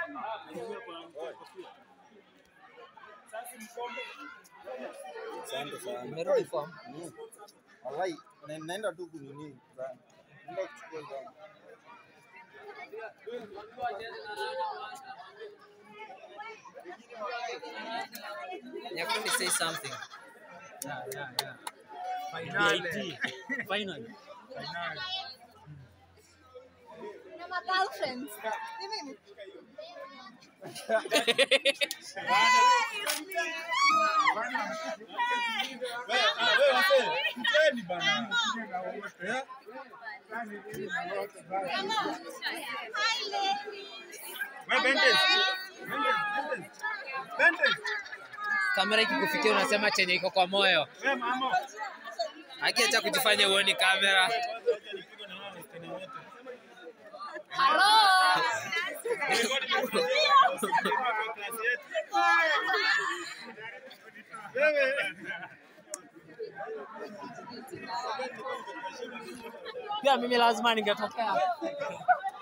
Asante sana. Umerudi form? Mm. Wallahi, na- naenda tu kunini sana. Naenda kuchukua zangu. Nyakundi say something. Yeah, yeah, yeah. Finally. Finally. Finally. Na ma-girlfriends. Ni mimi. Mteni bana. Eh? Hi, ladies. Wewe Bendez. Bendez, Bendez. Bendez. Kamera ikikufikia unasema chenye iko kwa moyo. Wewe mama. Akiacha kujifanya uoni kamera. Pia mimi lazima ningetokea.